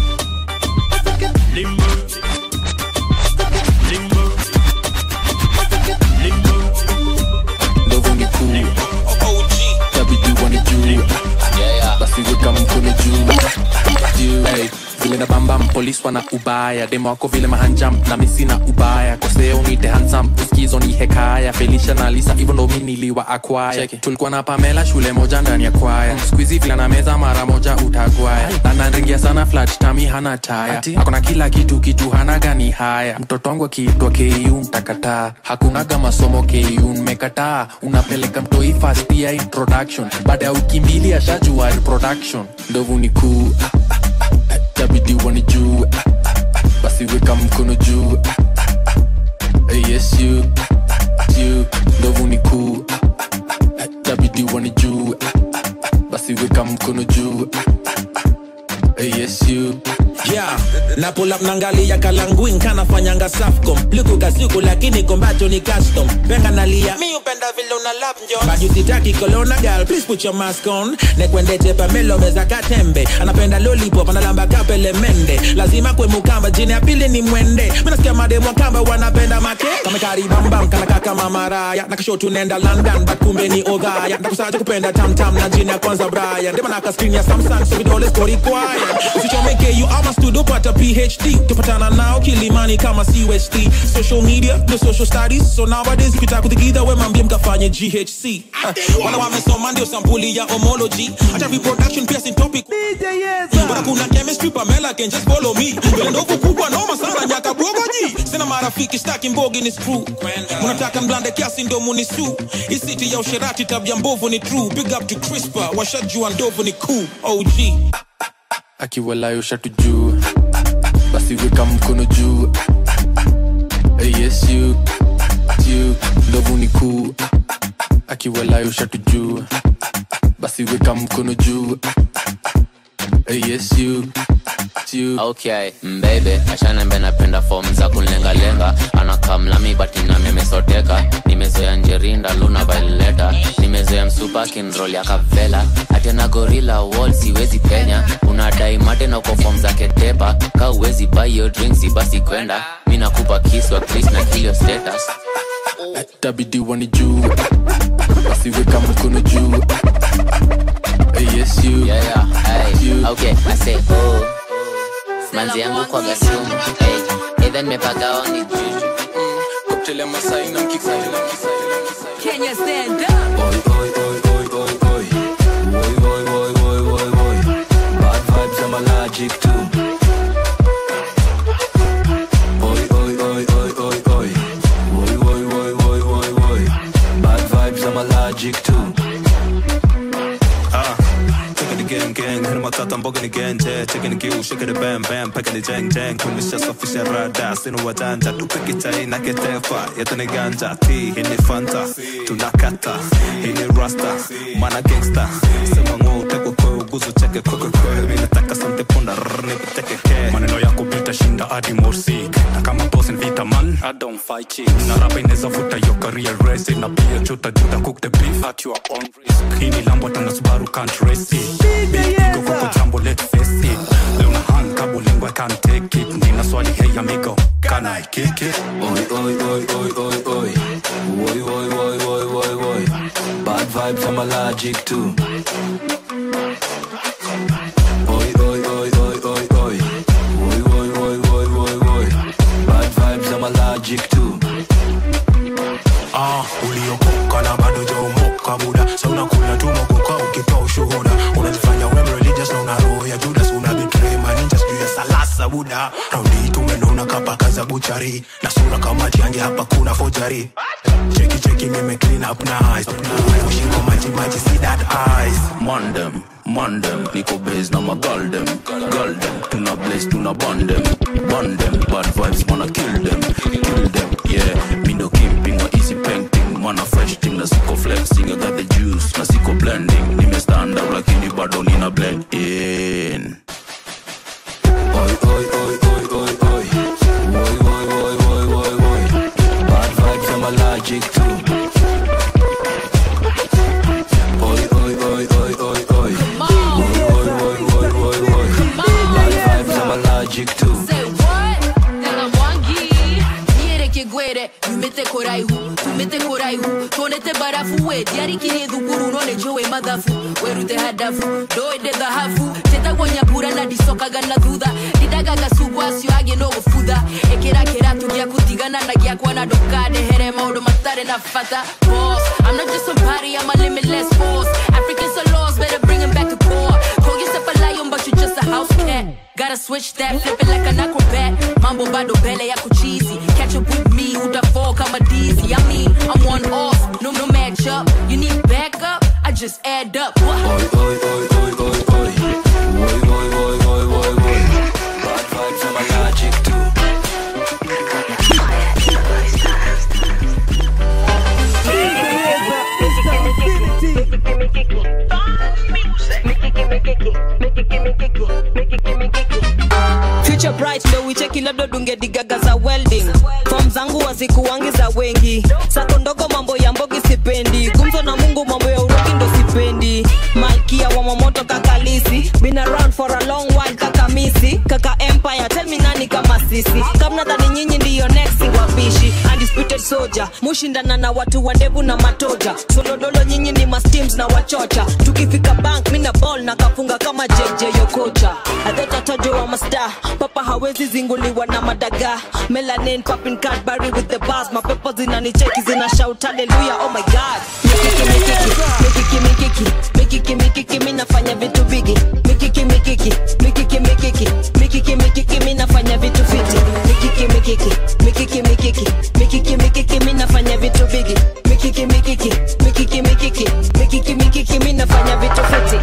Limbo. Limbo. Limbo. ndovu ni kuu tabidi wanijuu basi weka mkono juu Juu. Hey, vile na bambam polis wana ubaya demo wako vile mahanjam na misi na ubaya koseo nite hansam uskizo ni hekaya felisha na lisa hivyo ndo mi niliwa akwaya tulikuwa na pamela shule moja ndani ya kwaya skuizi vila na meza mara moja utagwaya na nanringia sana flat tami hana taya akona kila kitu kitu hana gani haya mtoto wangu akiitwa ku mtakataa hakunaga masomo ku mmekataa unapeleka mtoi fast ya introduction baada ya wiki mbili ashajua reproduction ndovu ni kuu ah, ah, ah, ah, tabidi wanijue ah, ah, ah, basi weka mkono juu ah, ah, ah, pull up nangalia kalanguin kanafanyanga safcom liku kasiku lakini kombacho ni custom penga nalia mi upenda vile una lap njo bajusitaki kolona gal please put your mask on nekwendete pamelo meza katembe anapenda lollipop analamba kapele mende lazima kwe mukamba jini ya pili ni mwende minasikia mademo kamba wanapenda make kamekaribambam kanakaka mamaraya nakashotu nenda london but kumbe ni odhaya ndakusaja kupenda tamtam na jini ya kwanza brian demanaka skrin ya samsung so vidole skori kwaya usichomeke you ama studio pata phd tupatana nao kilimani kama cust social media no social studies so nowadays ukitaka kuthigidha we mambie mkafanye ghc uh, wala wamesoma ndio sampuli ya homology hata reproduction pia sin topic bora kuna chemistry pamela can just follow me vile ndovu kubwa noma sana nyaka brogoji sina marafiki staki mbogi ni screw munataka mblande kiasi ndo munisu isiti ya usherati tabia mbovu ni true big up to crispa washajua ndovu ni cool og akiwalayo shatu juu basi weka mkono juu Eh, yes you you ndovu ni kuu akiwalayo shatu juu basi weka mkono juu Eh, yes you you okay mbebe ashanembe napenda fom za kunlengalenga anakamlami bati nami amesoteka nimezoea njerinda luna vaileta nimezoea msupa kinrol ya kavela atena gorila wall siwezi penya unadai mate na uko fom za ketepa ka uwezi buy your drinks basi kwenda mi nakupa kiswa please na kilio status tabidi wani juu basi weka mkono juu Eh, yes you yeah, yeah. Hey. okay i say oh manzi yangu kwa gasumu hey. Even mepagawa ni juju Cocktail ya Masai na mkika Kenya stand up. Bad vibes, I'm allergic to. Oi, oi, oi, oi, oi, oi. Oi, oi, oi, oi, oi, oi. Bad vibes, I'm allergic to. Ah, taking the gang gang, hit matata mboga ni genje, taking the kill, shaking the bam bam, packing the jang jang, tumeshasafisha rada, sina wajanja, tupeke chai na ketefa, yetu ni ganja, ti hii ni fanta, tunakata, hii ni rasta, mana gangsta, sema ng'o utekwe kwe uguzu cheke kwe kwe kwe, mimi nataka sante punda, rrr, nipiteke ke. maneno yako vitashinda hadi morsik na kama boss ni vita man I don't fight chicks na rapa inaweza vuta your career race na pia chuta juta cook the beef at your own risk hii ni lambo tana Subaru can't race it big ego kwa jambo let's face it leo na hang kabo lingo I can't take it nina swali hey amigo can I kick it Oi, oi, oi, oi, oi, oi. Oi, oi, oi, oi, oi, oi. Bad vibes, I'm allergic to. Oi, oi, oi, oi, oi, oi. Oi, oi, oi, oi, oi, oi. Bad vibes, I'm allergic to. ah uliokoka na bado jaomoka buda sa unakula tu mogoka ukitoa ushuhuda unajifanya wem religious na una roho ya judas una betray maninja sijuu ya salasa buda raundi hii tumenona kapaka za buchari na sura kama tiange hapa kuna fojari cheki cheki mime clean up nice ushingo maji maji see that eyes Mandem, mandem, niko base na magaldem Galdem, tuna blaze, tuna bandem Bandem, bad vibes, wanna kill them Kill them, yeah Me no kimping or easy painting Mana fresh thing, na siko flexing I got the juice, na siko blending Nime stand out lakini bado nina blend in Oi, oi, oi, oi, oi, oi Oi, oi, oi, oi, oi, oi Bad vibes, I'm allergic to Oi, oi, oi, oi, oi, oi Oi, oi, oi, oi, oi, oi Bad vibes, I'm allergic to Say what? Tena mwangi niere kigwere yumite koraihu tumite koraihu tonete barafu we diarikiri thukuru none jowe mathafu werute hadafu ndoende thahabu tetagwonyapura na ndicokaga na thutha ndindagaga cugu acio angĩ no gũbutha ĩkĩra kĩratu gĩa gũtigana na gĩakwa na ndũkandehere maũndũ matarĩ na bata Boss, I'm not just somebody, I'm a limitless force Africans are lost, better bring 'em back to core Call yourself a lion, but you just a house cat Gotta switch that, flip it like an acrobat Mambo bado bele yako cheesy Catch up with me, utafall kama dizzy I mean, I'm one off, no no match up You need backup, I just add up What? Oi, oi, oi, oi, oi, oi Oi, oi, oi, oi, oi, oi Bad vibes, I'm allergic to Future bright, know it ukicheki labda dunge digaga za welding fom zangu wazikuwangi za wengi sako ndogo mambo ya mbogi sipendi gumzo na mungu mambo ya uroki ndo sipendi malkia wa mamoto kakalisi been around for a long while kakamisi kaka empire tell me nani kama sisi kamnadhani nyinyi ndiyo next wapishi undisputed soldier mushindana na watu wa ndevu na matoja solodolo nyinyi ni masteams na wachocha tukifika bank mina ball na kafunga kama jj yokocha adhotatajo wa masta papa hawezi zinguliwa na madaga melanin popping cadbury with the bars mapepo zinanicheki zina shout hallelujah oh my god mikiki mikiki mikiki mikiki mikiki mi nafanya vitu bigi mikiki mikiki mikiki mikiki mikiki mikiki mi nafanya vitu fiti mikiki mikiki mikiki mikiki mikiki mikiki mi nafanya vitu bigi mikiki mikiki mikiki mikiki mikiki mikiki mi nafanya vitu fiti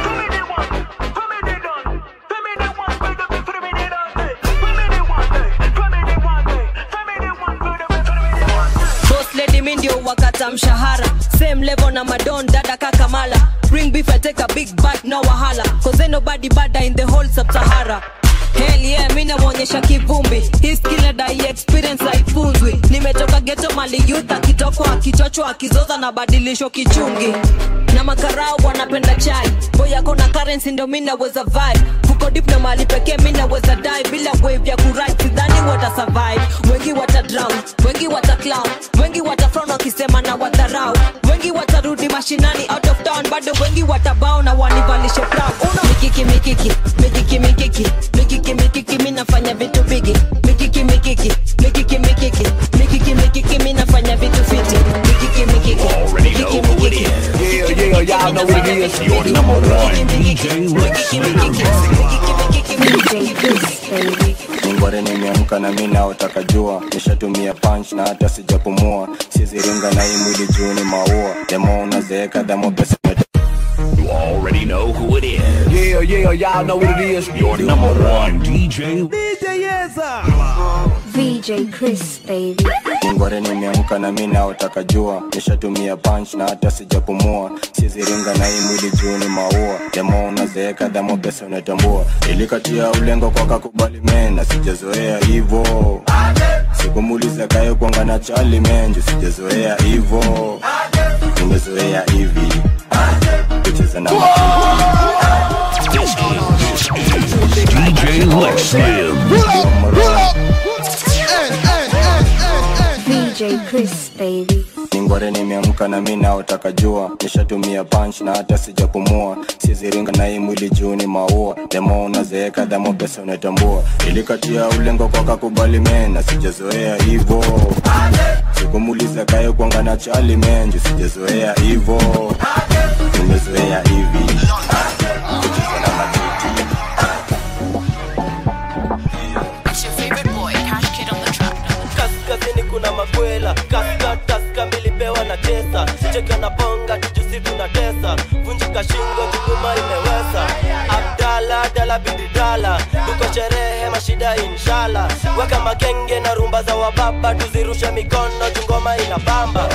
boss lady mi ndio wakata mshahara same level na madon dada kakamala bring beef I take a big bite no wahala cause ain't nobody bada in the whole sub-sahara Hell yeah, mi namwonyesha kivumbi hii skill na dai experience haifunzwi nimetoka geto mali youth akitokwa akichochwa akizoza na badilisho kichungi na makarao wanapenda chai boy yako na currency ndo mi naweza vibe fuko dip na mali pekee mi naweza die bila wave ya kurit sidhani wata survive wengi wata drown wengi wata clown wengi wata frown wakisema na wadharau wengi watarudi mashinani out of town bado wengi watabao na wanivalishe brown uno mikiki mikiki mikiki mikiki mikiki mikiki mi nafanya vitu bigi mikiki mikiki mikiki mikiki mikiki mikiki mi nafanya vitu fiti mikiki mikiki mikiki mikiki Yeah, yeah, y'all know what it is. Your number one DJ ningware nimeamka na mi naotaka jua nishatumia punch na hata sijapumua siziringa na hii mwili juu ni maua demo unazeeka damo pesa You already know who it is. Yeah, yeah, y'all know what it is. Your number one DJ. DJ Yeza. VJ Chris, baby. ningware nimeamka na mi naotaka jua nishatumia punch na hata sijapumua siziringa na hii mwili juu ni maua demo unazeeka damo pesa unatambua ilikatia ulengo kwa kakubali mena sijazoea hivo sikumuliza kaye kwanga na chali menju sijazoea hivo nimezoea hivi kucheza na DJ Lex Slim. VJ Chris, baby. ningware nimeamka na mi naotaka jua nishatumia punch na hata sijapumua siziringa na hii mwili juu ni maua demo unazeeka damo pesa unatambua ilikatia ulengo kwa kakubali mena sijazoea hivo sikumuliza kaye kwanga na chali menju sijazoea hivo nimezoea hivi kucheza na matiti kaskazini kuna makwela kaska taska milipewa na tesa cheka na bonga tujusi tunatesa vunjika shingo tuguma imewesa abdala dala bididala tuko sherehe mashida inshala weka makenge na rumba za wababa tuzirushe mikono tungoma ina bamba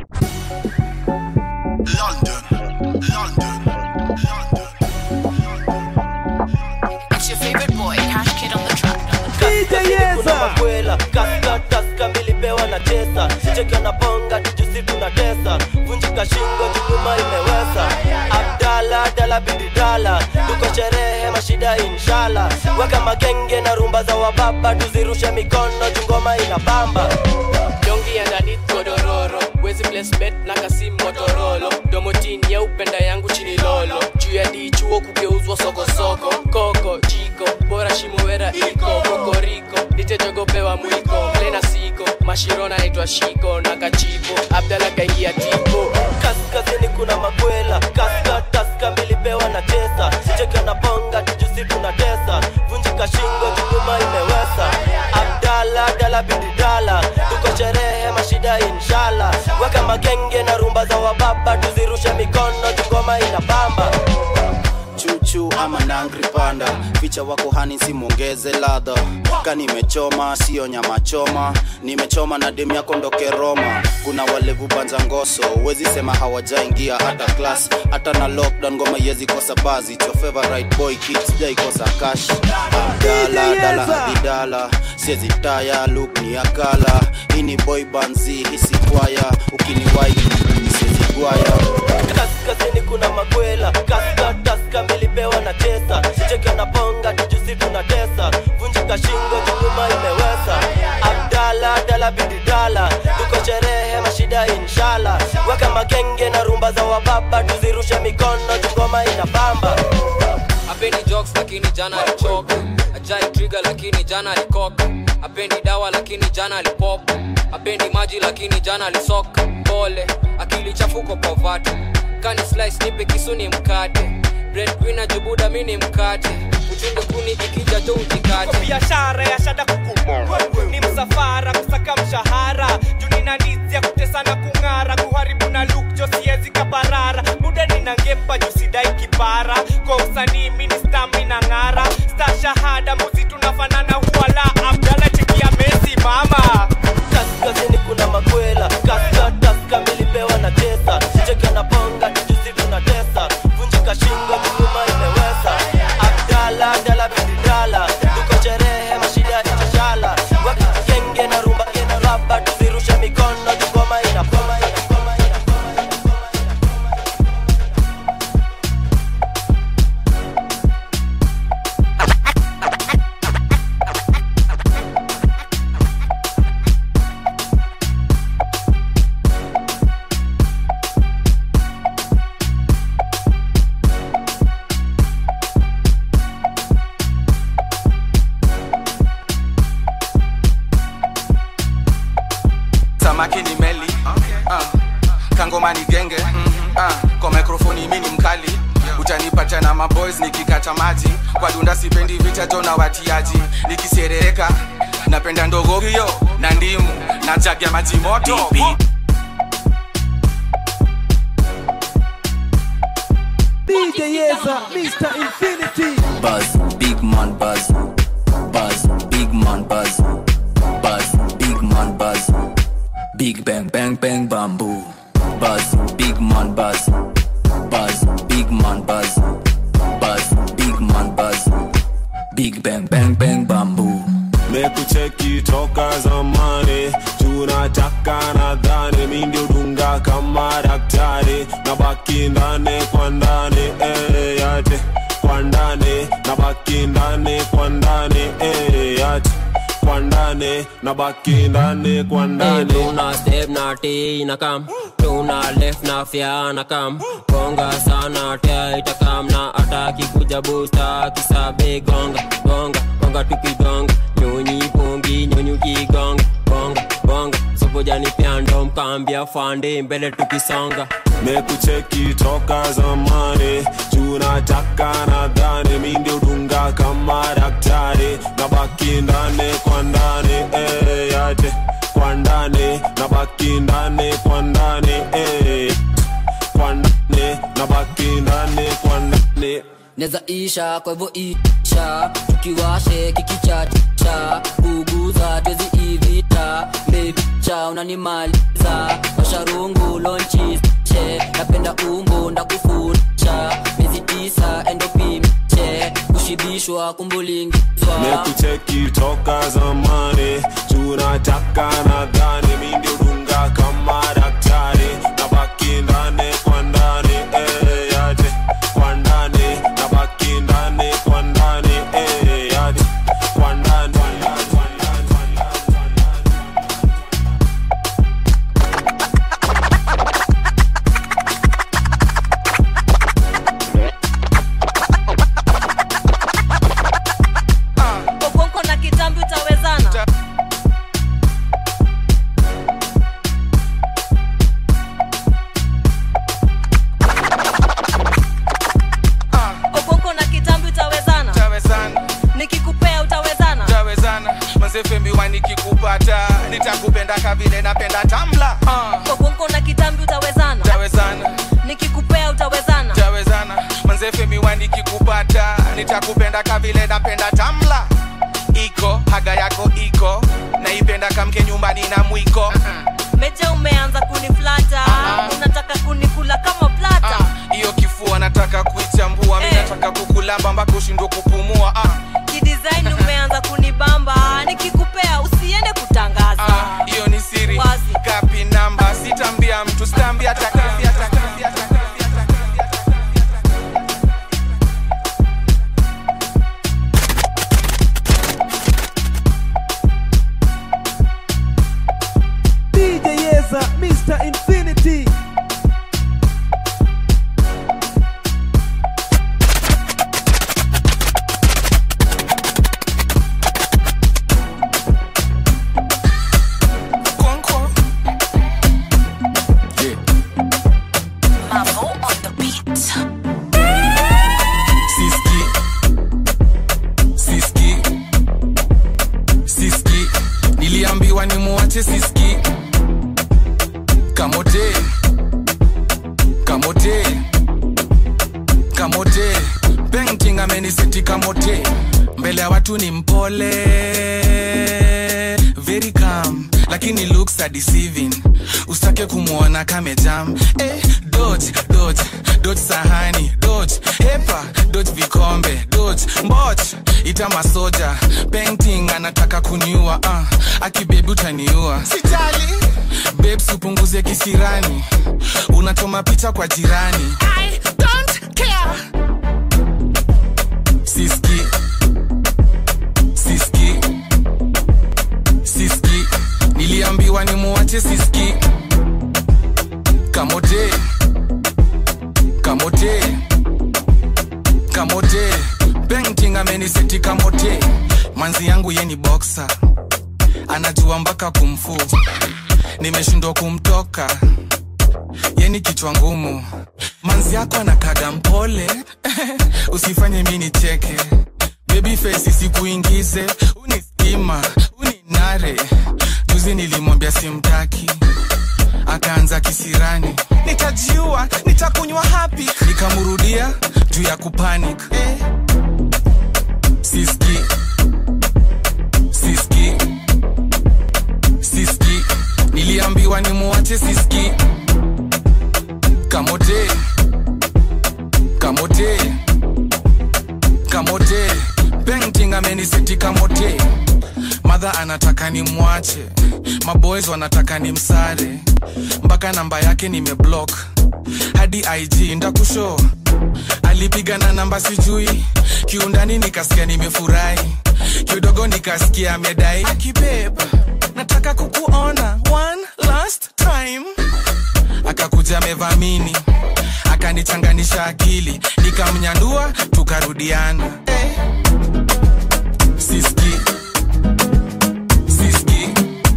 It's your favorite boy, Cash Kid on the track. kuna makwela kaska taska milipewa na tesa cheka na bonga tujusi tunatesa vunjika shingo tuguma imewesa abdala dala bididala tuko sherehe mashida inshala weka makenge na rumba za wababa tuzirushe mikono tungoma ina bamba dongi underneath godororo wezi place bet na kasi motorolo domotini ya upenda yangu chini lolo juu ya dichuo kugeuzwa sokosoko koko jiko bora shimowera iko kokoriko nitejogopewa mwiko plena siko mashiro naitwa shiko na kachipo abdala kaingia tipo kaskazini kuna makwela kaska taska milipewa na tesa cheka na bonga tujusi tunatesa vunjika shingo tuguma imewesa abdala dala bididala tuko sherehe mashida inshala weka magenge na rumba za wababa tuzirushe mikono tugoma ina bamba chuchu ama angry panda ficha wako hani simwongeze ladha ka nimechoma sio nyama choma nimechoma na dem yako ndoke roma kuna walevu banza ngoso wezi sema hawajaingia hata class hata na lockdown ngoma yezi kosa bazi It's your favorite boy kids jai kosa cash dala dala adidala siezi taya look ni akala hii ni boy banzi hisi kwaya ukiniwai siezi gwaya kaskazini kuna makwela kaska taska milipewa na tesa cheke na bonga tujusi tunatesa vunjika shingo jukuma imewesa abdala dala bididala tuko sherehe mashida inshala weka magenge na rumba za wababa tuzirushe mikono jungoma inabamba apendi jokes lakini jana alichoka ajai trigger lakini jana alikoka apendi dawa lakini jana alipop apendi maji lakini jana alisoka pole akili chafuko povati kani slice nipe kisu ni mkate breadwinner jubuda mi ni mkate uchunge kuni ikija jo ujikate biashara ya shada kuku ni msafara kusaka mshahara junina nizi ya kutesa na kung'ara kuharibu na luk jo siezi kaparara muda nina ngepa jusidai kipara kwa usanii mini stami na ng'ara sta shahada muzi tunafanana huwala abdala chekia mesi mama kaskazini kuna makwela kaska taska milipewa na tesa cheke na bonga tujusi tunatesa vunjika shingo jukuma imewesa abdala dala bididala tuko sherehe mashida itashala wakigenge na rumba ina raba tuzirushe mikono jungoma inapoma samaki ni meli uh, kangoma ni genge uh, kwa mikrofoni mi ni mkali utanipata na maboys nikikata maji kwa dunda sipendi vita jo na watiaji nikiserereka napenda ndogo hiyo na ndimu na jagi ya maji moto DJ Yeza, Mr. Infinity. Buzz, big man buzz. Buzz, big man buzz. Buzz, big man buzz. Big bang bang bang bamboo. Buzz, big man buzz. Buzz, big man buzz. Buzz, big man buzz. Big bang bang bang bamboo. mekucheki toka zamani tunataka nadhani mi ndio dunga kama daktari na baki ndani kwa ndani eh, yate kwa ndani na baki ndani kwa ndani eh, yate kwa ndani na baki ndani kwa ndani tuna step na t na kam tuna left na fya na kam gonga sana tia itakam na ataki kuja busta kisabe gonga gonga gonga tukigonga nyonyi pongi nyonyi kigonga gonga gonga sopojani pyando mkambia fande mbele tukisonga mekucheki toka zamani tunataka nadhani mi ndio dunga kama daktari na baki ndani kwa ndani eh, yate kwa ndani na baki ndani kwa ndani eh, kwa ndani na baki ndani kwa ndani neza isha kwa hivyo isha tukiwashe kikichacha kuguza twezi ivita bebicha unanimaliza washarungu lonchiche napenda umbo ndakufucha miezi tisa endopimiche kushibishwa kumbulingizwa mekucheki toka zamani tunataka nadhani mi ndio dunga kama daktari na baki ndani kwa ndani eh, yate kwa ndani na baki ndani kwa ndani eh, yate kwa ndani okonko na kitambi utawezana okonko na kitambi utawezana nikikupea utawezana tawezana mazefembiwa nikikupata nitakupenda kavile napenda tamla uh. okonko na kitambi utawezana tawezana nikikupea utawezana tawezana manze niulize femiwa nikikupata nitakupenda kavile napenda tamla iko haga yako iko naipenda kamke nyumbani na mwiko meja umeanza kuniflata unataka kunikula kama plata hiyo kifua nataka kuichambua mi nataka kukulamba mpaka ushindwe kupumua ah. kidesign umeanza kunibamba nikikupea usiende kutangaza Ah, hiyo ni siri Wazi. kapi namba sitambia mtu sitambia takambia takambia DJ Yeza, Mr. Infinity. Siski. Siski. Siski. niliambiwa nimuache siski kamote kamote kamote painting ameniseti kamote mbele ya watu ni mpole very calm lakini looks are deceiving usitake kumwona kamejam eh, dodge dodge dodge sahani dodge hepa dodge vikombe dodge mboch ita masoja painting anataka kuniua uh, akibebi utaniua sijali babes upunguze kisirani unachoma picha kwa jirani I don't care. siski siski siski niliambiwa nimuache siski kamote kamote kamote painting ameniseti kamote manzi yangu ye ni boxer anajua mpaka kumfu nimeshindwa kumtoka yeni kichwa ngumu manzi yako anakaga mpole usifanye mi nicheke baby face sikuingize unistima uninare juzi nilimwambia simtaki akaanza kisirani nitajiua nitakunywa hapi nikamrudia juu ya kupanic eh. siski siski siski niliambiwa nimuache siski kamote kamote kamote painting ameniseti kamote madha anataka ni mwache maboys wanataka ni msare mpaka namba yake nimeblock hadi ig ndakusho alipiga na namba sijui kiundani nikasikia nimefurahi kidogo nikasikia amedai akibeba nataka kukuona one last time akakuja amevamini akanichanganisha akili nikamnyandua tukarudiana eh. siski siski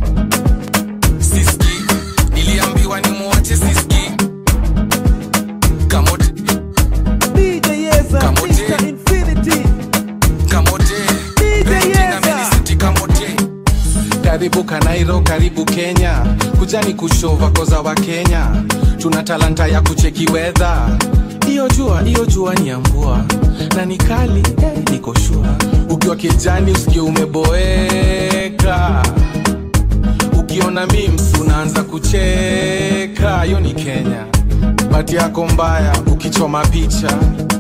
siski niliambiwa nimuache siski kamote DJ Yeza, Mr. Infinity. kamote Painting ameniseti kamote karibu kanairo karibu kenya kujani kushova koza wa kenya tuna talanta ya kucheki wedha hiyo jua hiyo jua ni ya mvua na ni kali eh, niko shua ukiwa kijani usikie umeboeka ukiona mims unaanza kucheka hiyo ni kenya bati yako mbaya ukichoma picha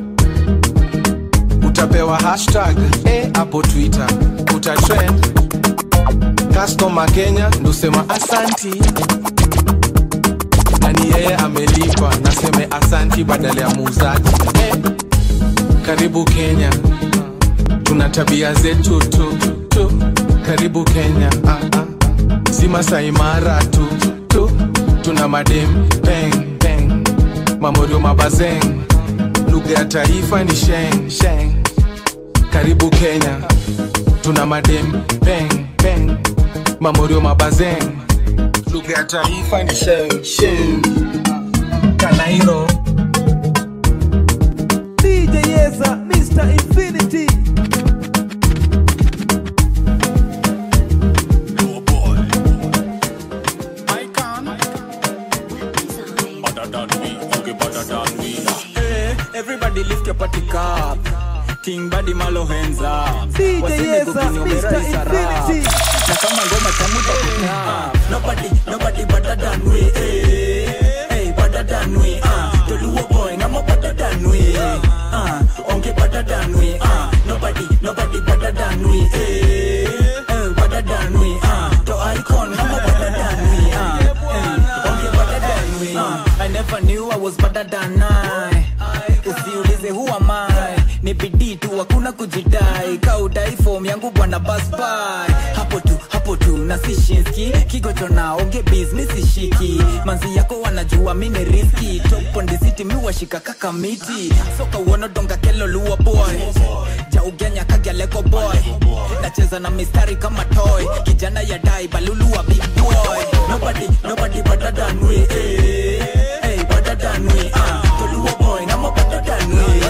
utapewa hashtag eh, hapo twitter utatrend customer kenya ndusema asanti na ni yeye amelipa naseme asanti badala ya muuzaji eh, karibu kenya tuna tabia zetu tu, tu. karibu kenya ah, ah. si masaimara tu, tu tuna madem peng peng mamorio mabazeng lugha ya taifa ni sheng sheng karibu kenya tuna madem peng peng mamorio mabazeng lugha ya taifa ni sheng sheng kanairo DJ Yeza, Mr. Infinity. Better than me, you get better than me. Eh, Everybody lift your party cup. King body malo hands up. DJ Waseme Yeza, kukinyongera Mr. isara. Infinity. Na kama ngoma tamu takuta. Nobody, nobody better than we. Hey, hey, better than we. Ah, Toluo boy, ngamo better than we. Ah, onge better than we. Ah, nobody, nobody better than we. Hey, hey, better than we. Ah, to icon, ngamo better than we. Ah, hey, onge better than we. Ah, I never knew I was better than I. Usiulize who am I ni bidii tu hakuna kujidai kaudai fom yangu bwana basbai hapo tu hapo tu na sishinski kigocho na onge business ishiki manzi yako wanajua mi ni riski top on the city mi washika kaka miti soka uono donga kelo luo boy jaugenya kagyaleko boy nacheza na mistari kama toy kijana ya dai baluluwa big boy nobody nobody better than we hey, hey, better than we ah toluo boy ngamo better than we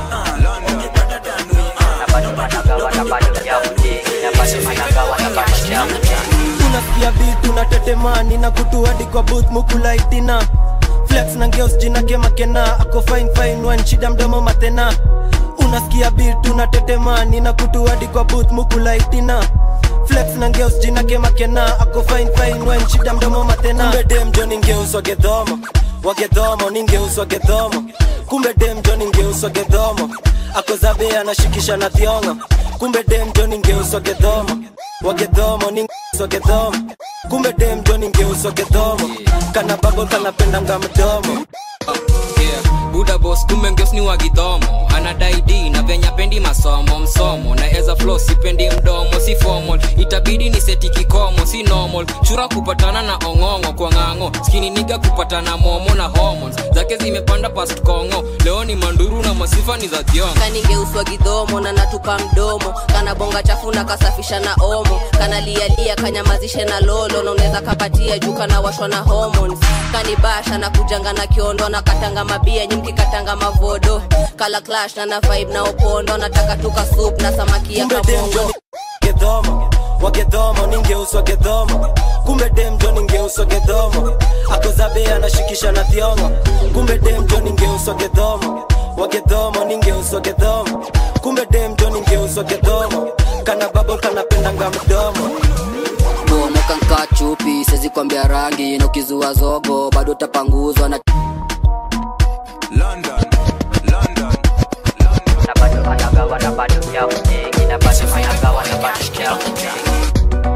unasikia vitu na tetemani na kutu hadi kwa booth mukulaitina flex na ngeos jina kemakena ako fine fine one shida mdomo matena unasikia vitu na tetemani na kutu hadi kwa booth mukulaitina flex na ngeos jina kemakena ako fine fine one shida mdomo matena kumbe dem jo ningeuswa gedhomo wagedhomo ningeuswa gedhomo kumbe dem jo ningeuswa gedhomo ako zabe anashikisha na thiongo kumbe dem jo ningeuswa gedhomo wagedhomo ningeuswa gedhomo kumbe dem jo ningeuswa gedhomo kana babo kanapendanga mdomo yeah. buda bos kumbe ngeos ni wagidhomo anadai d na venya pendi masomo msomo na eza flo sipendi mdomo si formal itabidi ni seti kikomo si normal chura kupatana na ong'ong'o kwa ng'ang'o skini niga kupatana momo na hormones zake zimepanda past kongo leo ni manduru na masifa ni za thiongo kaningeuswa gidhomo na natupa mdomo kana bonga chafu na kasafisha na omo kana lialia kanyamazishe na lolo na unaweza kapatia juu kana washwa na hormones kanibasha na kujanga na kiondo na katanga mabia nyimki katanga mavodo kala clash na na vibe na opondo nataka tuka soup na samaki ya kumbe dem jo kabongo ni gedhomo wagedhomo ningeuswa gedhomo kumbe dem jo ningeuswa gedhomo ako zabe anashikisha na thiongo kumbe dem jo ningeuswa gedhomo wagedhomo ningeuswa gedhomo kumbe dem jo ningeuswa gedhomo kana babo kanapendanga mdomo bomoka nka chupi sezi kwambia rangi na ukizua zogo bado utapanguzwa na London, London. na bado anagawa na bado ya mjingi na bado anagawa na bado ya mjingi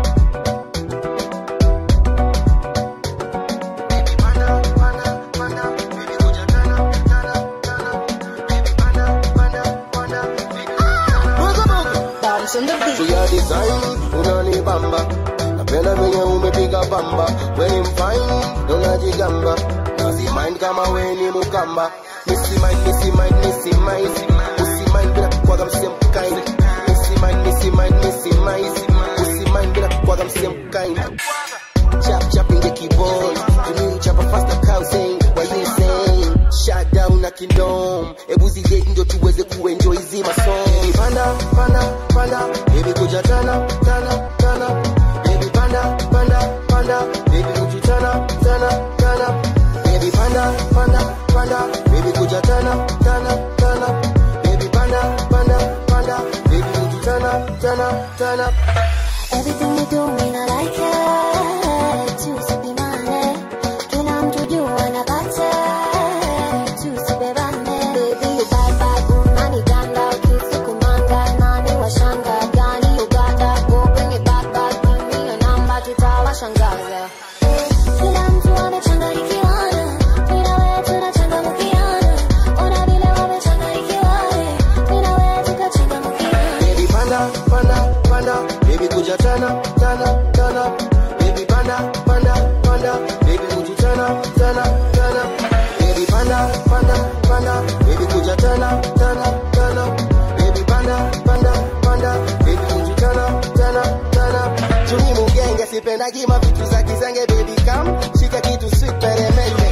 Tuya design unanibamba napenda venye umepiga bamba weni mfine unajigamba nasi mind kama weni mukamba misi mind misi mind misi mind usi mind bila kwaga msem kind misi mind misi mind misi mind usi mind bila kwaga msem kind chap chap inge keyboard you chapa fast na cow saying what you saying shut down na kingdom ebu zige ndio tuweze kuenjoy zima song baby panda panda panda baby kuja tana tana tana baby panda panda panda baby kuja tana tana tana baby panda panda panda baby kuja tana tana tana baby panda panda panda baby kuja tana tana tana Everything you do, mean I like it. Tusipimane, kila mtu jua anapata. Tusibebane, baby you bad bad, unaniganda ukisukumanga, nani washanga gani Uganda, go bring it back back, give me your number, tutawashangaza. Kila mtu amechanganyikiwana, mimi na wewe tunachangamkiana. Ona vile wamechanganyikiwana, mimi na wewe tukachangamkiana. baby panda panda panda baby kuja tana tana tana baby panda panda panda baby kuja tana tana tana baby panda panda panda baby kuja tana tana tana baby panda panda panda baby kuja tana tana tana Juni mugenge sipendagi mavitu za kizenge baby come shika kitu sweet peremende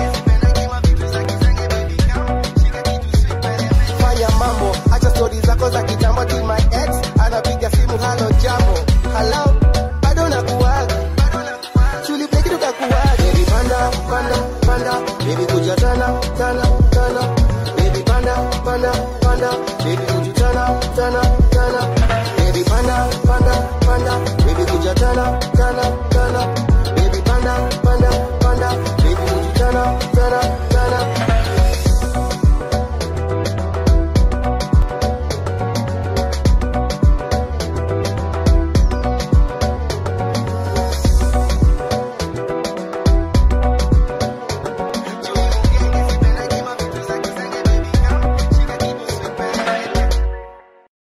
fanya mambo acha stori zako za kitambo ti my ex anapiga simu halo jambo halo bado nakuaga chuli pleki tukakuaga baby panda panda panda baby kuja tana tana tana baby panda baby